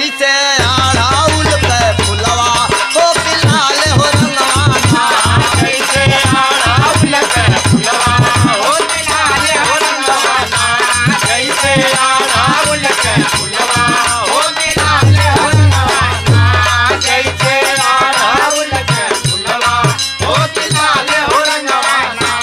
जैसे अड़ाउल के फुलवा हो कि लाल हो रंगवाना जैसे अड़हुल के फुलवा हो लाल हो रंगवाना जैसे अड़हुल के फुलवा हो लाल हो रंगवाना जैसे अड़हुल के फुलवा हो लाल हो रंगवाना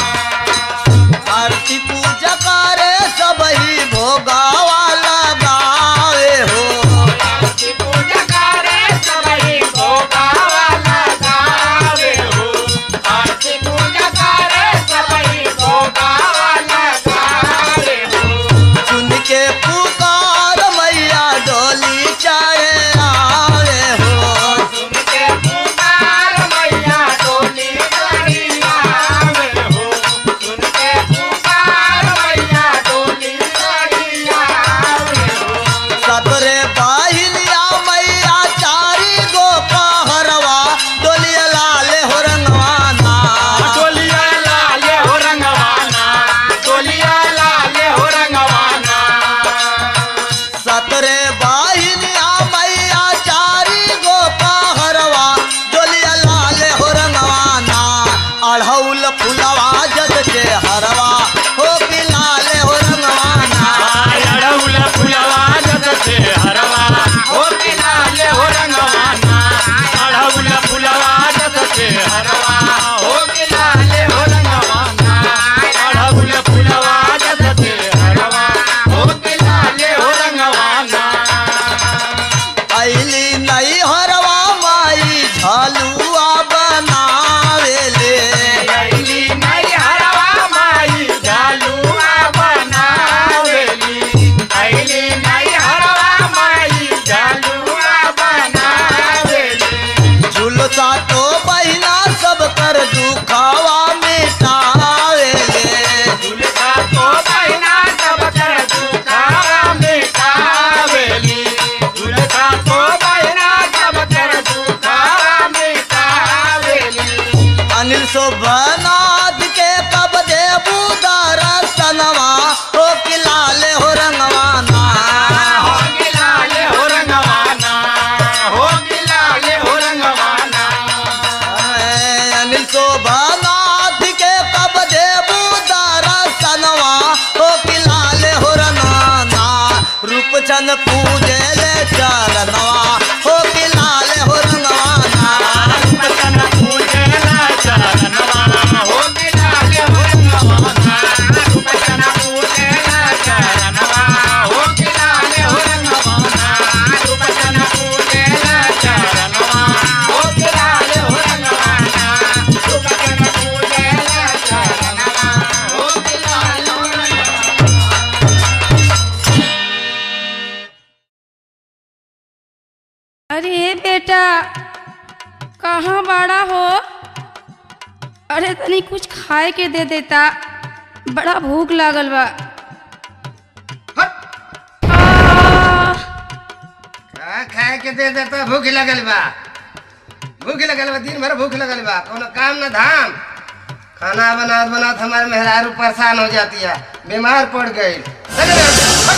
आरती पूजा करे सबही भोगावा लगावे हो आरती पूजा करे सबही भोगावा लगावे हो आरती पूजा करे सबही भोगावा लगावे हो सुन के पुकार मैया डोली चाहे आवे हो सुन के पुकार मैया डोली गाड़ी आवे हो सुन के पुकार मैया डोली गाड़ी आवे हो सतरे बाहिलिया मैया चारी गो कहरवा डोलिया लाल हो रंगवाना डोलिया लाल हो रंगवाना डोलिया लाल हो रंगवाना सतरे बाहिलिया मैया चारी गो कहरवा डोलिया लाल हो रंगवाना अढ़ौल फुलवा जग के हरवा हो कि लाल हो रंगवाना अड़हुल फुलवा जग से हरवा हो कि लाल हो रंगवाना अड़हुल फुलवा जग से हरवा हो कि लाल हो रंगवाना अड़हुल फुलवा जग से हरवा हो कि लाल हो रंगवाना ऐली नई हरवा माई झलुआ बनावेले ऐली नई हरवा माई जालुआ बनावेली ऐली नई हरवा माई जालुआ बनावेली झुलसा तो बहिना सब कर दुखावा मिटावेले झुलसा तो बहिना सब कर दुखावा मिटावेली झुलसा तो बहिना सब कर दुखावा मिटावेली अनिल शोभनाथ के कब देबू दरसनवा हो कि लाल हो रंगवाना हो गिलाल हो रंगवाना हो गिलाल हो रंगवाना अनिल शोभनाथ के कब देबू दरसनवा हो कि लाल हो रंगवाना रूपचंद पूजे ले चरणवा हो कि लाल हो रंगवाना बचन पूजला चरणवा हो गिलाल हो रंगवाना बचन पूजला चरणवा हो गिलाल हो रंगवाना बचन पूजला चरणवा हो गिलाल हो रंगवाना बचन पूजला चरणवा हो गिलाल हो रंगवाना अरे बेटा कहाँ बड़ा हो अरे तनी कुछ खाए के दे देता बड़ा भूख लागल बा आ, का खाए के दे देता भूख लगल बा भूख लगल बा दिन भर भूख लगल बा कोनो काम ना धाम खाना बनात बनात हमारे मेहरारू परेशान हो जाती है बीमार पड़ गई चले जाओ।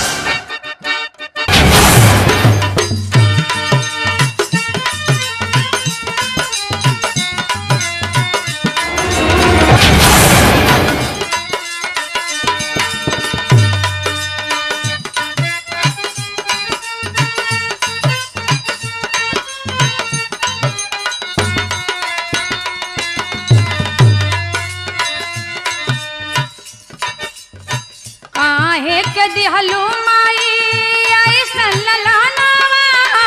काहे के दिहलू माई ऐसन ललानावा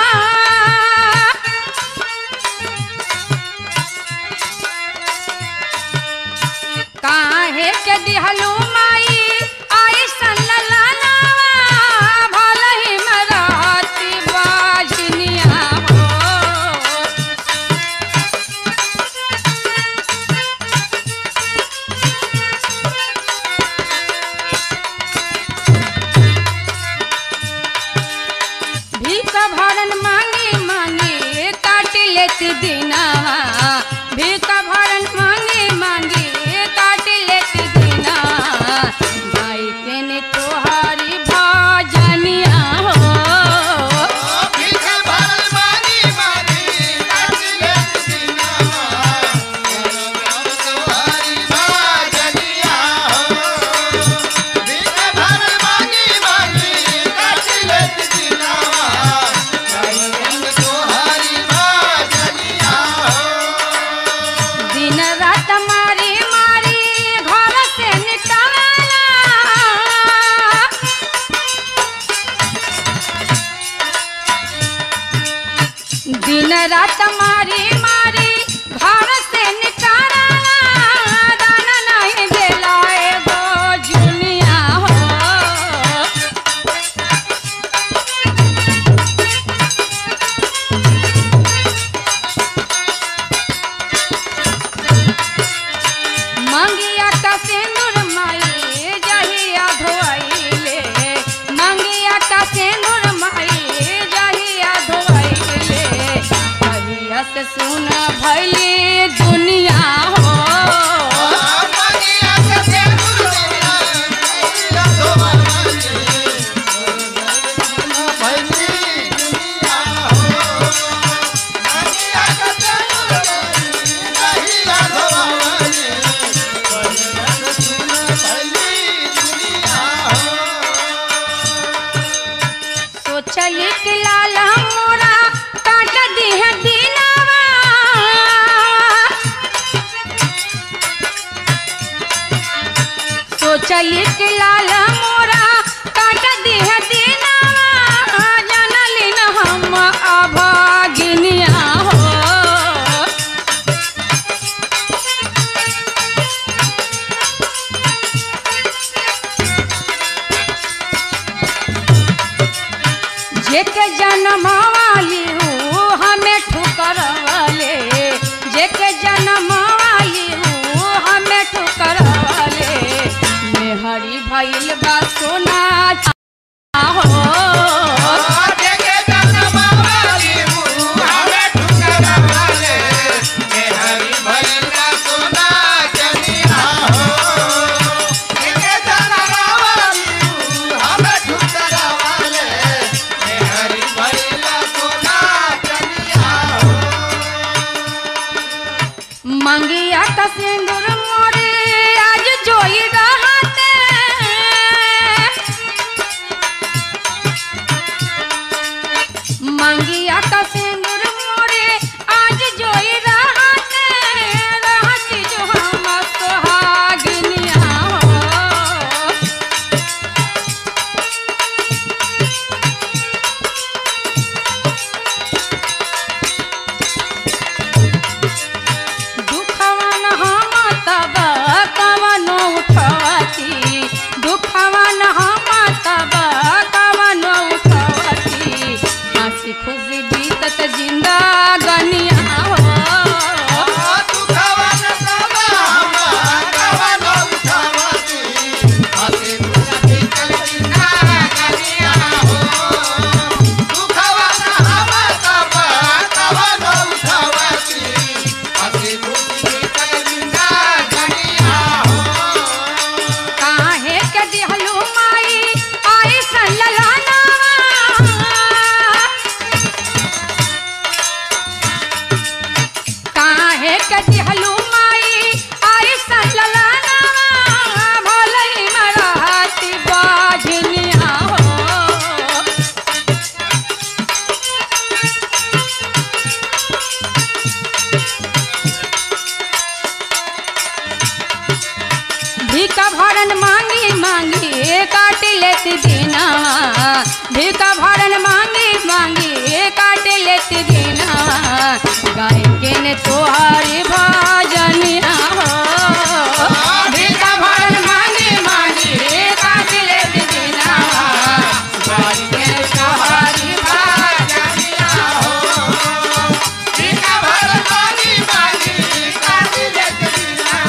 काहे के दिहलू माई ऐसन ललानावा भले ही मराती बाजनिया हो भीख भरन मांगे मांगे काट लेत दिनावा भीख भरन मांगे मांगे काट लेत दिनावा भाई के ने तोहारी भजनिया हो दिन रात मारी मारी घर से निकाला दाना नहीं देला एगो जुनिया हो मंगिया का सिंदूर माई जहिया धोइले मंगिया का सिंदूर माई जहिया धोइले कहिया से सुन भैली दुनिया हो सोचली कि लाल मोरा काट दीह दीनावा सोचली कि लाल मोरा काट दीह दीनावा जानली न हम अभागिनिया हो जेके जनमवाली हूँ हमें ठुकरवाले जेके जनमवाली हूँ हमें ठुकरवाले मेहरी भइल बा सोना हो मंगिया का सिंदूर मोरे आज जोई रहते मंगिया का सिंदूर मोरे आज जोई रहते रहती जो हम सुहागिनिया हो दुखवन हम तब कवनो उठवती दुखवन हम तब कवनो उठवती हंसी खुशी बीतत जिंदा गनिया हो काहे के दिहलू माई आई सल्ललाना काहे के दिहलू माई आई सल्ललाना भलई मराती बाजनिया हो भीका भरन मांगी मांगी काट लेती दीना भीका भरन मांगी मांगी काट लेती दीना गाय के ने तोहारी भजनिया हो भीका भरन मांगी मांगी काट लेती दीना गाय के ने तोहारी भजनिया हो भीका भरन मांगी मांगी काट लेती दीना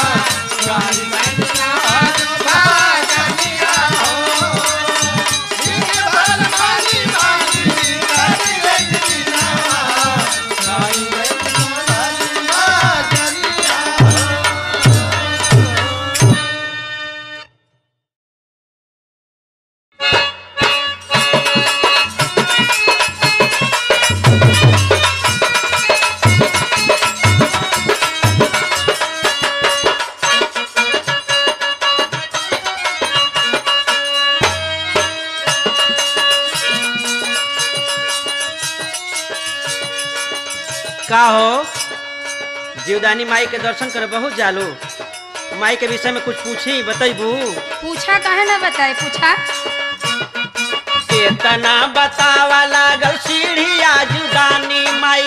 का हो जीवदानी माई के दर्शन करे बहुत जालू माई के विषय में कुछ पूछी बतैबू पूछा काहे ना बताए पूछा केतना बतावा लागल सीढ़िया जुदानी माई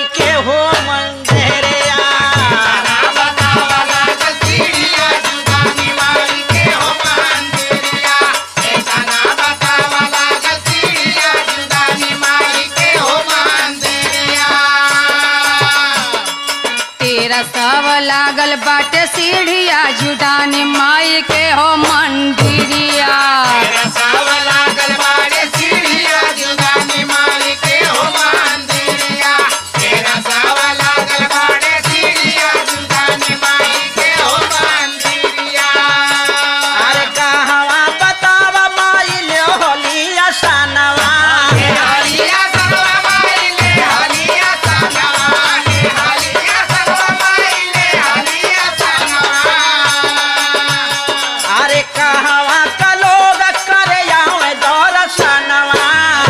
लागल बाटे सीढ़िया जुडानी माई के हो मंदिरिया अरे कहवा बतावा माई ले होलिया सनवा अरे कहवा का लोग करे आवे दर्शनवा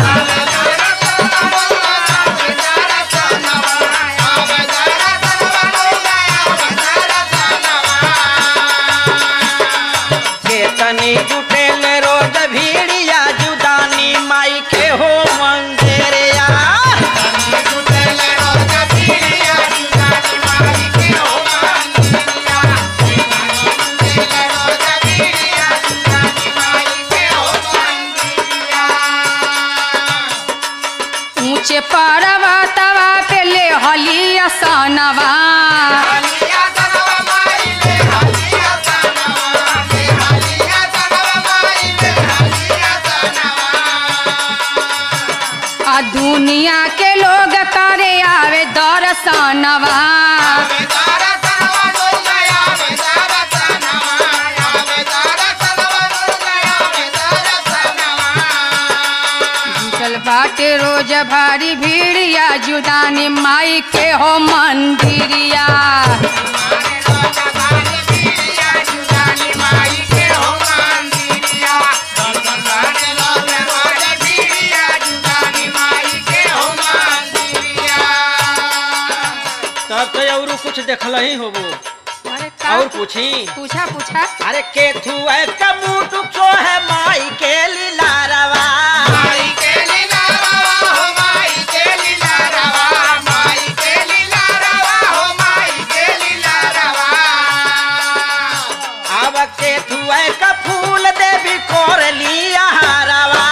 केतनी जुटेल रोज भीड़िया जुदानी माई के हो मंदिरिया ऊंचे पर्वतवा पे ले हलिया सनवा आ दुनिया के लोग करे आवे दर्शनवा जुटल बाटे रोज भारी भीड़िया जुदानी माई के हो मंदिरिया तब तो और कुछ देखल ही होबो अरे का और पूछी पूछा पूछा अरे के थू है कमूटु सो है माई के लीलारवा अब के थू है का फूल देवी कोर लिया हरवा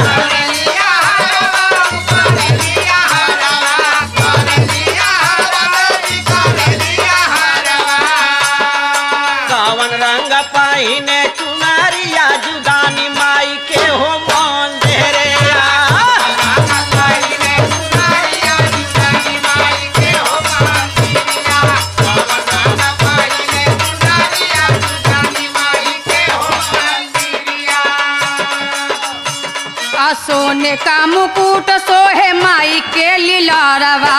कवन रंग पाइने चुनरिया जुदानी माई के हो मंदिरिया आ सोने का मुकुट सोहे माई के लीलारवा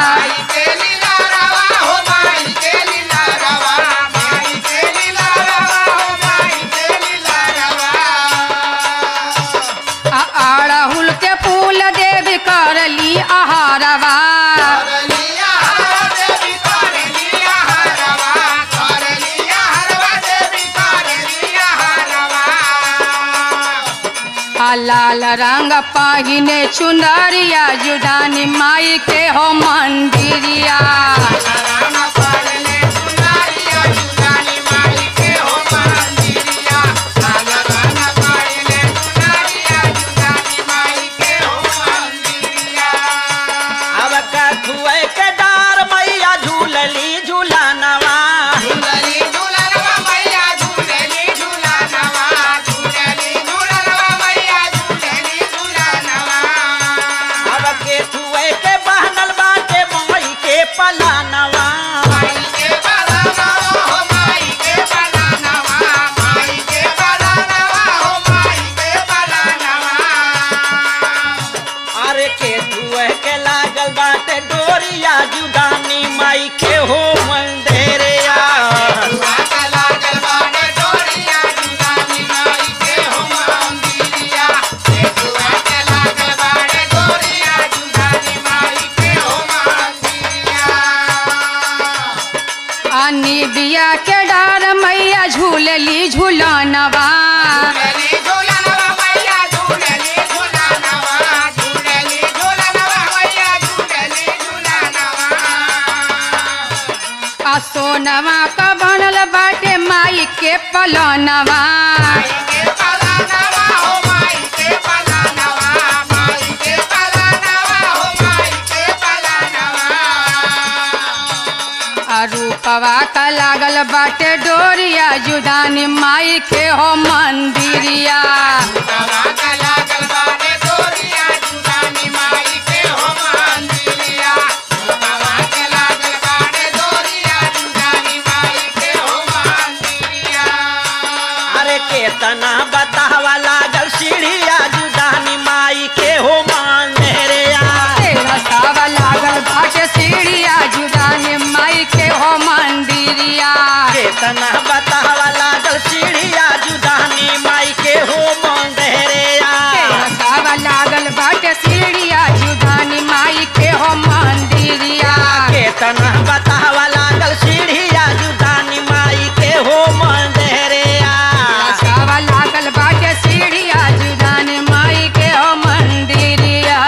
आ अड़हुल के फूल देवी करली आहारवा आ लाल रंग पहिने चुनरिया जुदानी माई के हो मंदिरिया अब कथुए के डार मैया झूलली झूलानवा अब केथुए के बहनल बाटे मई के पलानवा अरे केथुए के लागल बाटे डोरिया जुदानी माई के हो मंदिरिया आ निबिया के डार मैया झूलली झूलनवा आ सोनवा का बनल बाटे माई के पलनवा आ रूपवा रूपवा का लागल बाटे डोरिया जुदानी माई के हो मंदिरिया अरे केतना बतावा लागल सीढ़िया जुदानी माई के हो मंदिरिया तेरा सावा लागल बाटे सीढ़िया जुदानी माई के हो मंदिरिया केतना बतावा लागल सीढ़िया जुदानी माई के हो मंदिरिया तेरा सावा लागल बाटे सीढ़िया जुदानी माई के हो मंदिरिया केतना बतावा लागल सीढ़िया जुदानी माई के हो मंदिरिया सावा लागल बाटे सीढ़िया जुदानी माई के हो मंदिरिया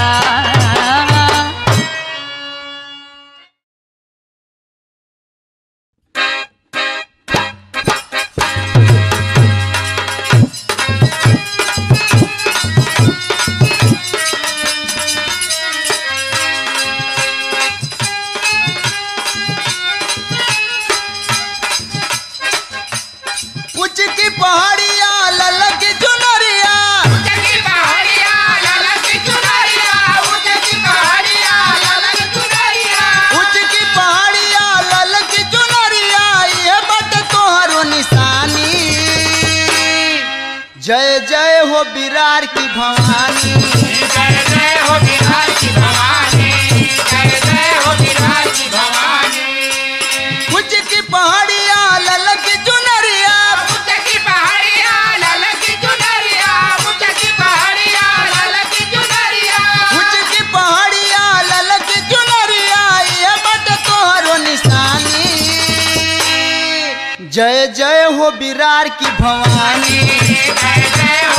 कुछ की पहाड़िया ललक चुनरिया कुछ की पहाड़िया ललक चुनरिया ये बट तोहरो निशानी जय जय हो बिरार की भवानी कुछ की पहाड़िया ललक चुनरिया कुछ की पहाड़िया ललक चुनरिया ये बट तोहरो निशानी जय जय हो बिरार की भवानी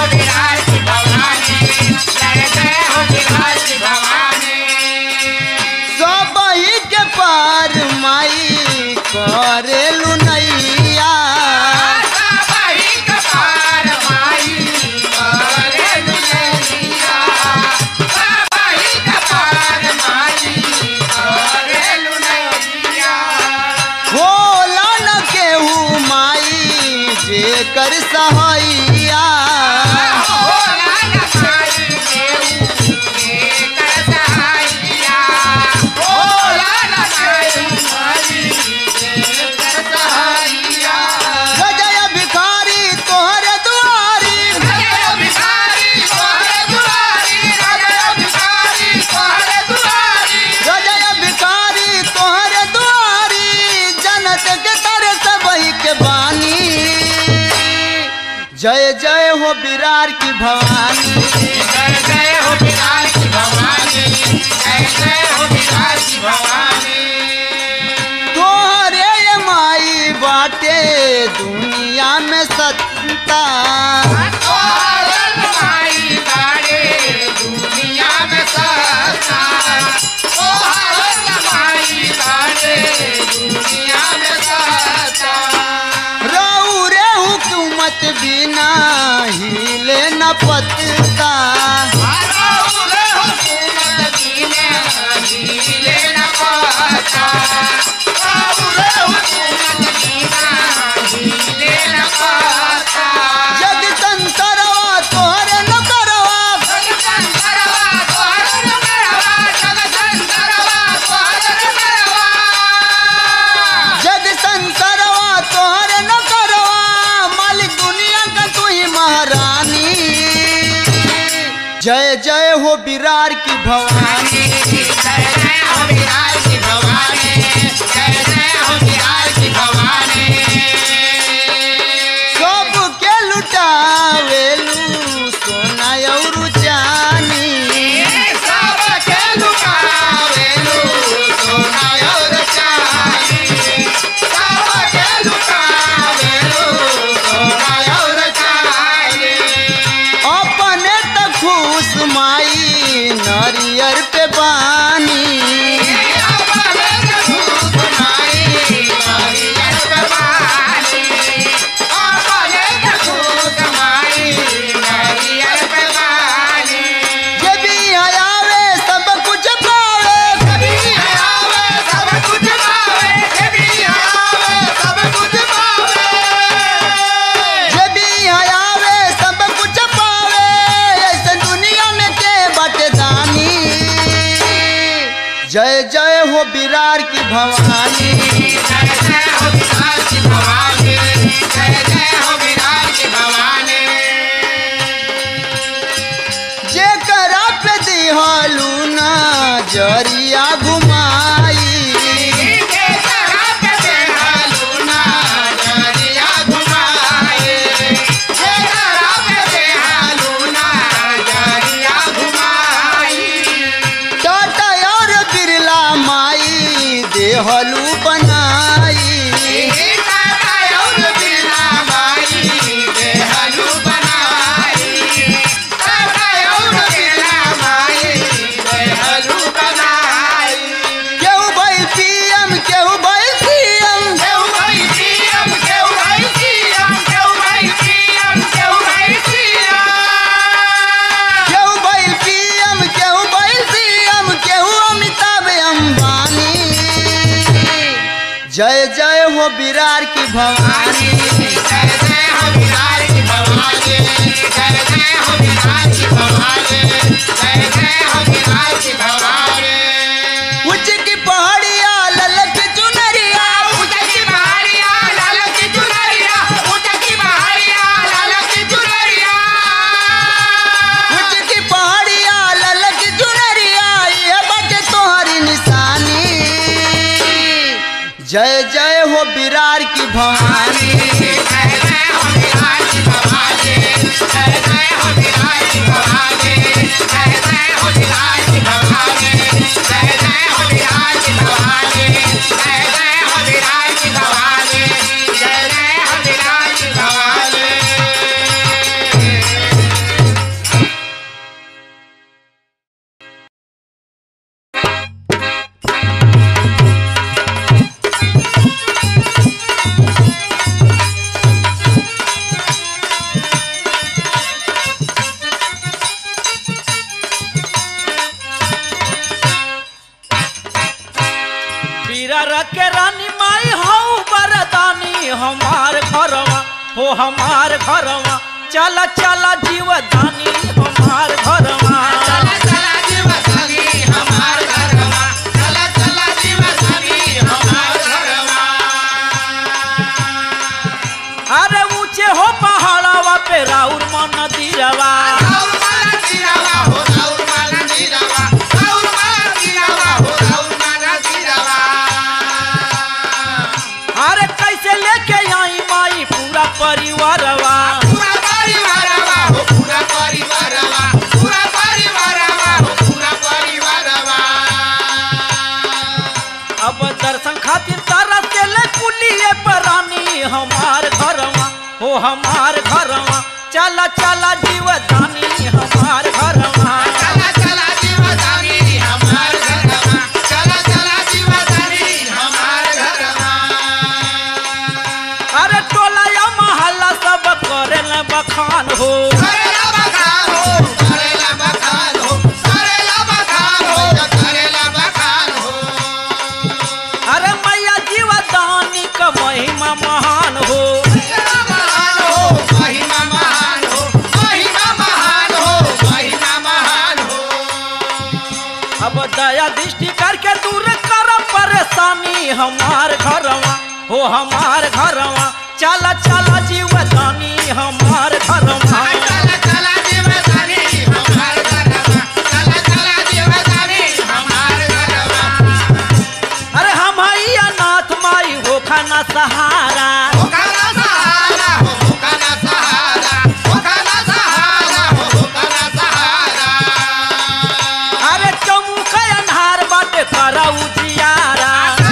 सबही के पार माई करेलु नैया होला न केहू माई जे कर सहैया गजय भिखारी तोहर दुआरी गजय भिखारी तोहर दुआरी जनत के तर सबही के बानी जय जय हो बिरार की भवानी तोहरे ये माई बाटे दुनिया में सत्ता रहू रे हुकूमत बिना हिले न पत्ता जग संतरवा तोहरे न करवा जग संतरवा तोहरे न करवा मालिक दुनिया का तू ही महारानी जय जय हो बिरार की भवानी सब के लुटावेलू सोना और चानी अपने त खुश माई नरियर पे जय जय हो बिरार की भवानी जे करा पे दिहालू ना जरिया घुमाई टाटा और बिरला माई देहलू बनाई केहू भाई पीएम केहू भाई सीएम केहू भाई पीएम केहू भाई सीएम केहू अमिताभ अंबानी जय जय हो बिरार की भवानी उच्च की पहाड़िया ललक चुनरिया उच्च की पहाड़िया ललक चुनरिया ये बटे तोहरी निशानी जय जय हो बिरार की भवानी बीरा के रानी माई हऊ बरदानी हमार घरवा हो हमार घरवा चला चला जीवदानी हमार घरवा अरे ऊंचे हो पहाड़वा पे राउर मन दीरवा अरे कैसे लेके आई माई पूरा परिवारवा अब दर्शन खातिर तारा से ले कुलिए परानी हमार घरवा हो हमार घरवा चला चला जीवदानी हमार घरवा अरे टोला या मोहल्ला सब करेल बखान हो अरे मैया जीवदानी का महिमा महान हो अब दया दृष्टि करके दूर कर परेशानी हमार घरवा हो हमार घरवा चला चला जीवदानी हमार घरवा अरे हम हैया नाथ माई हो खाना सहारा अरे चौमुख अन्हार बाटे करा उजियारा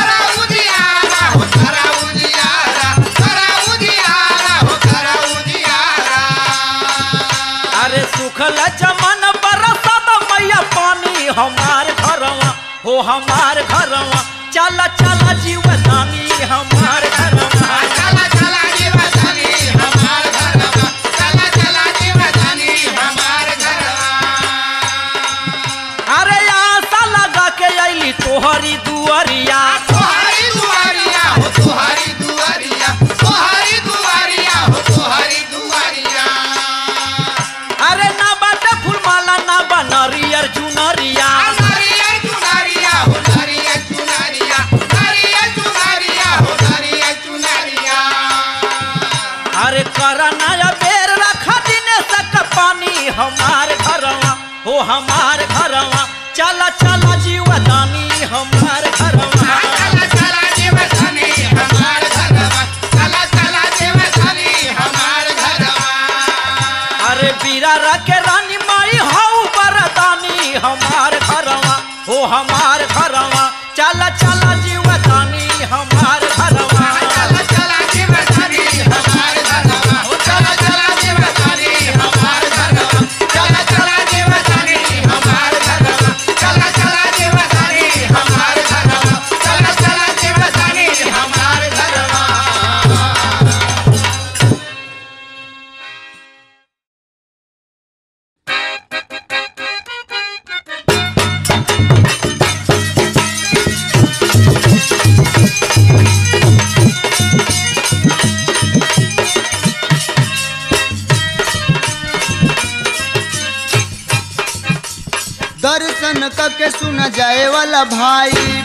अरे सुखल चमन बरसत मैया पानी हमार घरवा हो हमार घरवा चला चला जीवदानी हमार घरवा अरे आशा लगा के अली तोहरी दुआरिया तोहारी दुआरिया हो तोहारी दुआरिया तोहारी दुआरिया हो तोहारी दुआरिया अरे ना बाटे फूलमाला ना बा नरियर चुनरिया नारिया दुआरिया हो चला चला जीवदानी हमार घरवा चला चला जीवदानी हमार घरवा चला चला जीवदानी हमार घरवा अरे बीरा रखे रानी माई हाउ बरदानी हमार घरवा हो हमार घरवा चला चला जीवदानी हमार घरवा चला चला जीवदानी हमार घरवा ओ चला चला जीवदानी हमार घरवा चला चला जीवदानी हमार घरवा चला चला जीवदानी हमार घरवा चला चला जीवदानी हमार घरवा दर्शन करके सुन जाए वाला भाई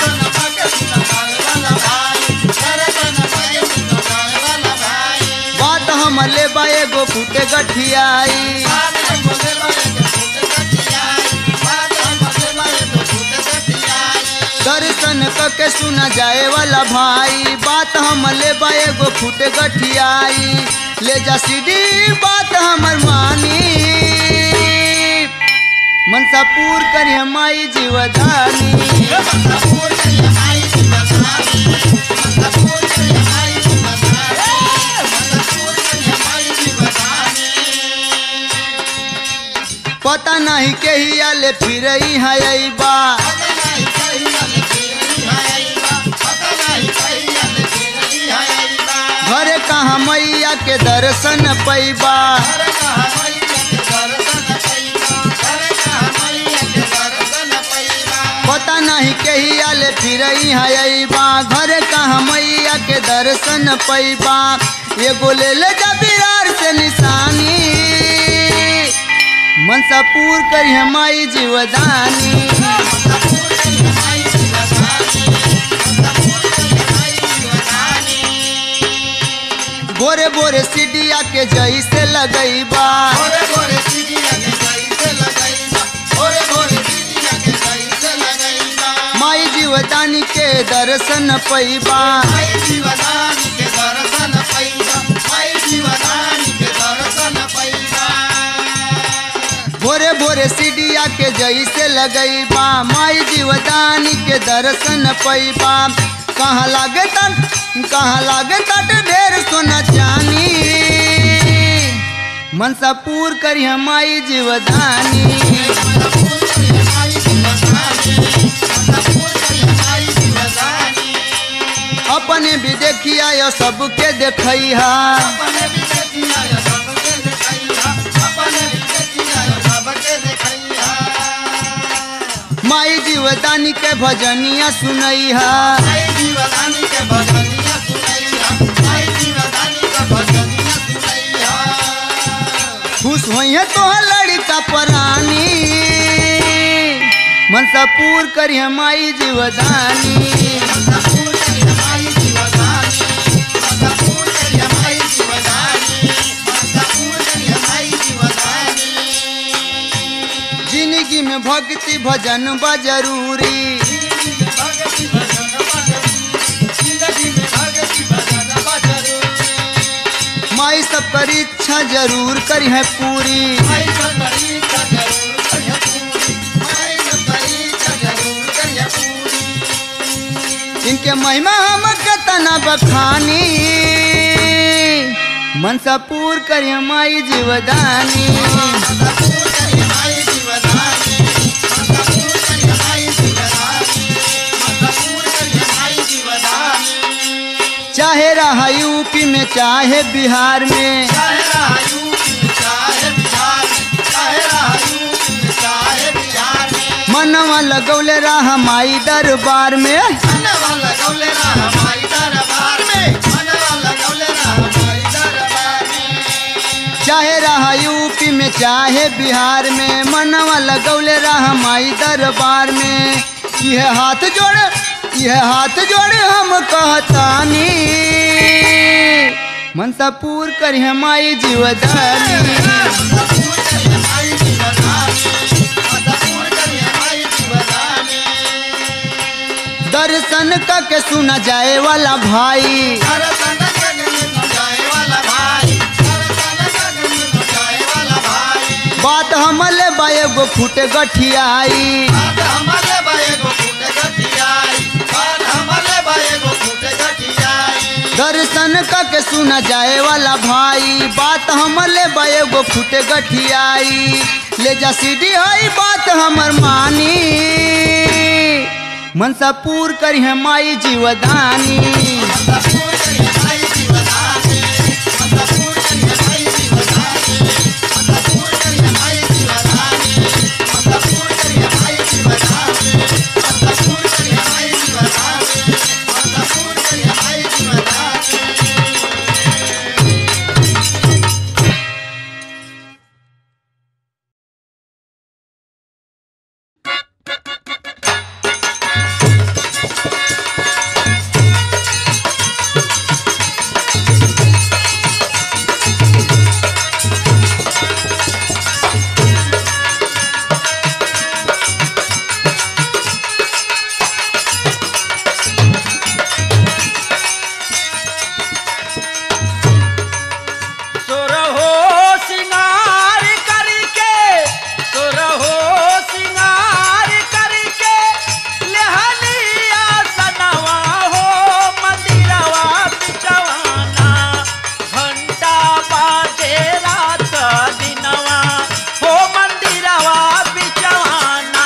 बात हम ले बाए गो फूटे गठियाई दर्शन करके सुना जाए वाला भाई बात हम ले बाए गो फूटे गठियाई ले जा सीधी बात हमर मानी मनसा पूर करी माई जीवदानी पता नहीं के ही आले फिर है बा घरे कहाँ मैया के दर्शन पैबा पता नहीं के ही आले फिर है बा घरे कहाँ मैया के दर्शन पैबा एगो ले ले जा बिरार से निशानी मनसा पूर करी माई जीवदानी बोरे बोरे सीढ़िया के जैसे लगैबा माई जीवदानी के दर्शन पैबा भोरे भोरे सीढ़िया के जैसे लगैबा माई जीवदानी के दर्शन पैबा कहाँ लागे तन कहाँ लागे तट ढेर सोना चानी मनसा पूर करी माई जीवदानी अपने भी देखिया या सबके देखैहा माई जीवदानी के भजनिया सुनैहा खुश होइहे तोहर लड़का परानी मनसा पूर करी माई जीवदानी जिंदगी में भक्ति भजन बा जरूरी माई सब कर इच्छा जरूर करी है पूरी इनके महिमा हम कतना बखानी मनसा पूर करी माई जीवदानी चाहे रहा यूपी में चाहे बिहार में मनवा लगौले रहा माई दरबार में चाहे रहा यूपी में चाहे बिहार में मनवा लगौले रहा माई दरबार में यह हाथ जोड़ यह हाथ जोड़ हम कहतानी मनसा पूर करी माई जीवदानी दर्शन करके सुना जाए वाला भाई बात हमले बा एगो फूटे गठियाई दर्शन करके सुना जाए वाला भाई बात हमले बा एगो फूटे गठियाई ले जा सीधी हई बात हमर मानी मनसा पूर करी है माई जीवदानी सुरहो सिंगार करके सुरहो सिंगार करके लेहलिया सनवा हो मंदिरवा बिचवाना घंटा बाजे रात दिनवा हो मंदिरवा बिचवाना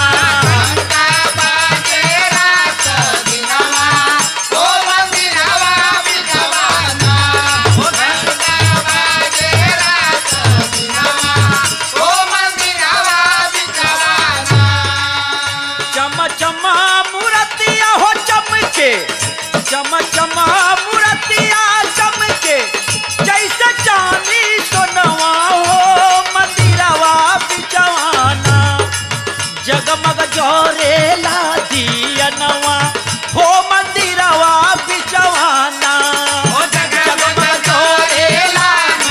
चम चम मूर्तिया हो चमके चम चम मूर्तिया चमके जैसे चांदी सोनवा हो मंदिरवा बिचवाना जगमग जोरेला दियनवा हो मंदिरवा बिचवाना जगमग जोरेला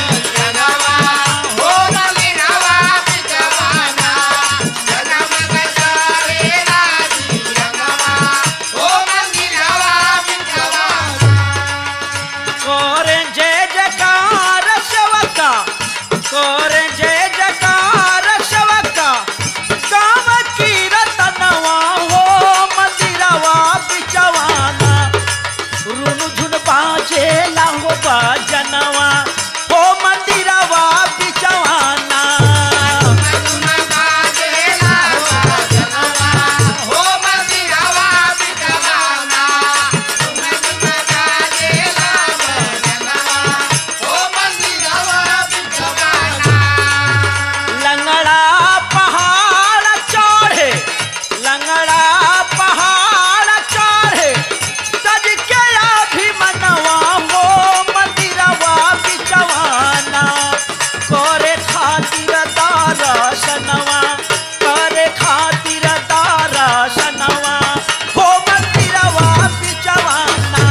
कोरे जय जयकार शवका कोरे जय जयकार शवका काम की रतनवा हो मंदिरवा बिचवाना रुनु झुन बाजे लाहो बाजनवा हो मंदिरवा बिचवाना लंगड़ा पहाड़ चढ़े लंगड़ा पहाड़ चढ़े सज के अभिमनवा हो मंदिरवा बिचवाना करे खातिर दर्शनवा करे खातिर दर्शनवा हो मंदिरवा बिचवाना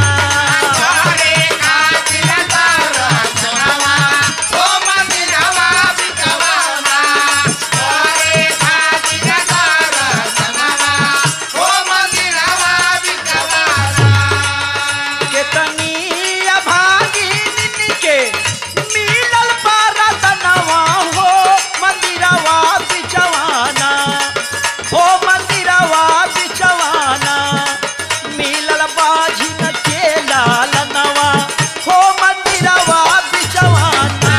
केतनी अभागी के मिलल पारतनवा हो मंदिरवा बिचवाना हो मंदिरवा बिचवाना मिलल बाझिन के लालनवा हो मंदिरवा बिचवाना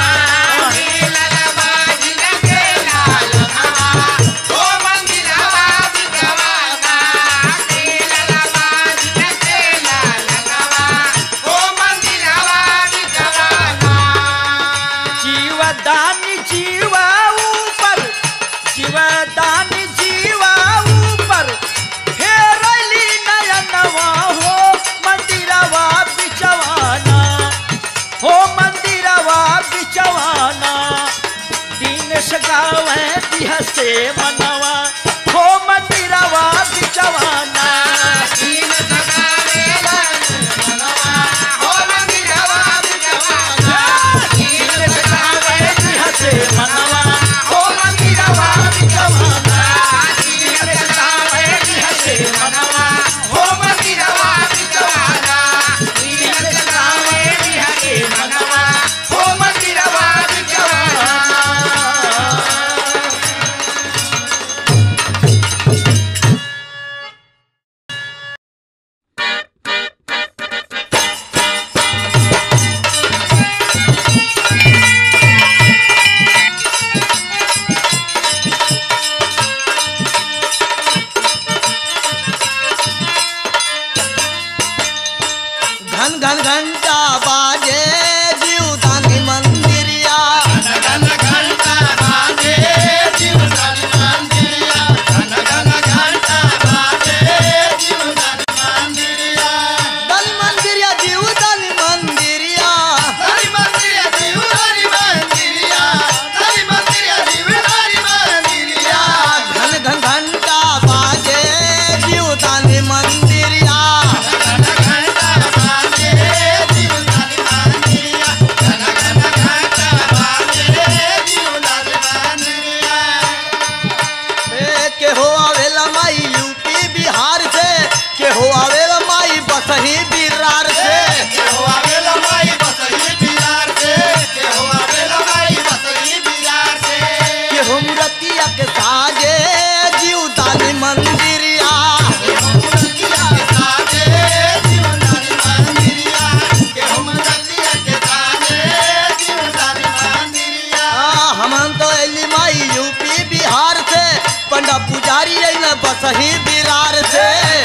जीवदान जीवा ऊपर जीवदान जीवा ऊपर फेरली नयनवा हो मंदिरवा बिचवाना हो मंदिरवा बिचवाना दिन सगावे बिहसे मनवा हो मंदिरवा बिचवाना दिन सगावे बिहसे मनवा हो मंदिरवा बिचवाना दिन सगावे बिहसे मनवा हो घन घंटा बाजे जीवदानी मंदिरिया दानी मंदिरिया जीवदानी मंदिरिया घन घन घंटा बाजे जीवदानी मंदिरिया ए, के हो आवेला माई यूपी बिहार से के हो आवेला माई बसही बिरार से के हो मुरतिया के साजे जीवदानी मंदिरिया आ, हमन तो अली माई यूपी बिहार से पंडा पुजारी अइला बसही बिरार से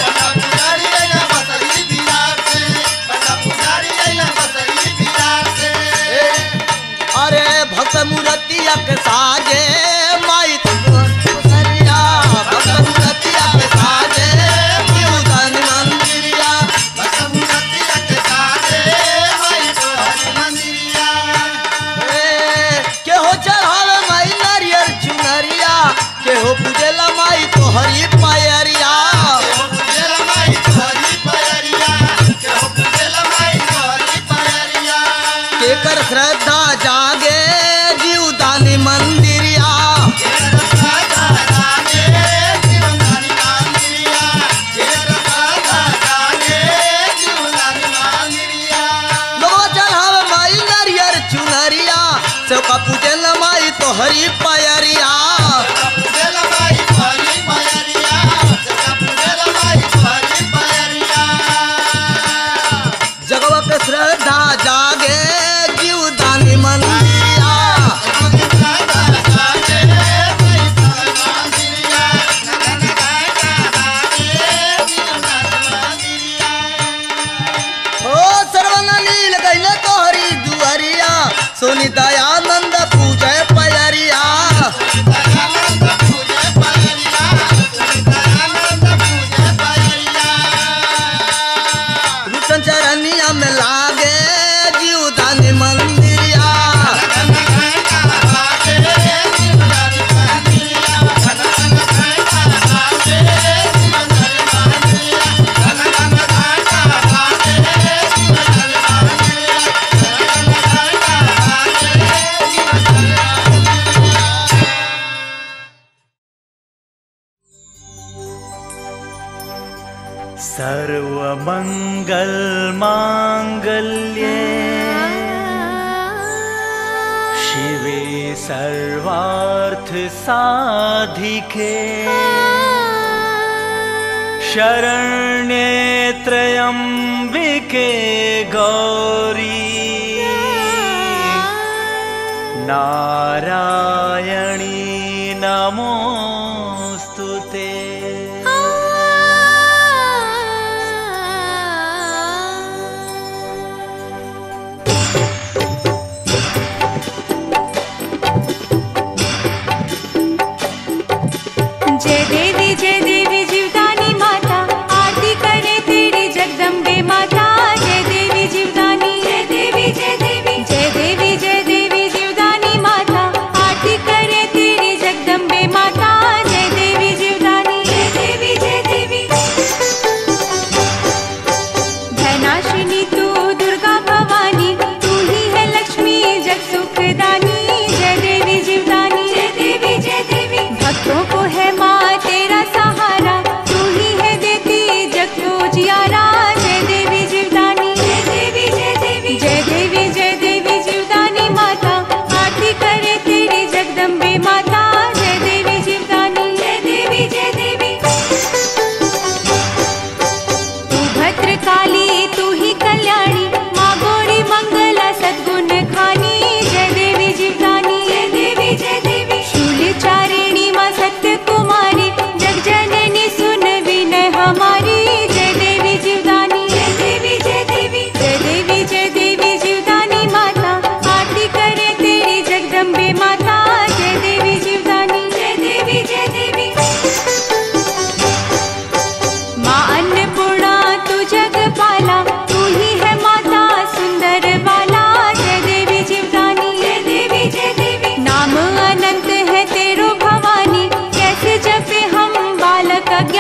ए, अरे भक्त मुरतिया के साजे माई तुकरिया भक्त मुरतिया के साजे जीवदानी मंदिरिया ए, के हो चढ़ावे माई नारियल चुनरिया के हो पूजेला माई तोहरी पायरिया केकर श्रद्धा जागे जीवदानी मंदिरिया लोगवा चढ़ावे माई नारियल चुनरिया सबका पूजेला माई तोहरी पायरिया जगवा के श्रद्धा जागे जीवदानी मंदिरिया ओ सर्वन नील गईले तोहरी दुआरिया सोनी दयानंद पूजे पयरिया रुचन चरनिया में लागे जीवदानी मंदिरिया सर्वमङ्गलमाङ्गल्ये शिवे सर्वार्थसाधिके शरण्ये त्र्यम्बिके गौरी नारायणी नमोऽस्तु ते जय देवी जय देवी जीवदानी माता आरती करे तेरी जगदम्बे माता जय देवी जीवदानी जय देवी जय देवी जय देवी जय देवी जीवदानी माता आरती करे तेरी जगदम्बे माता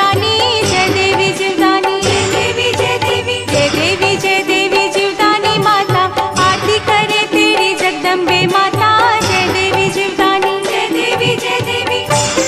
जीवदानी जय देवी जीवदानी जय देवी जय देवी जय देवी जय देवी जीवदानी माता आरती करे तेरी जगदम्बे माता जय देवी जीवदानी जय देवी जय देवी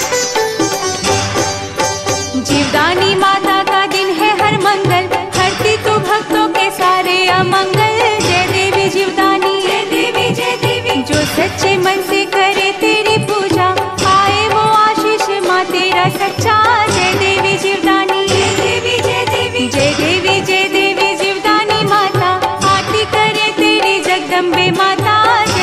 जीवदानी माता का दिन है हर मंगल हरती तू भक्तों के सारे अमंगल जय देवी जीवदानी जय देवी जय देवी जो सच्चे मन से करे तेरी पूजा आए वो आशीष माँ तेरा सच्चा जय देवी जीवदानी जय देवी जय देवी जय देवी जय देवी जीवदानी माता आरती करे तेरी जगदम्बे माता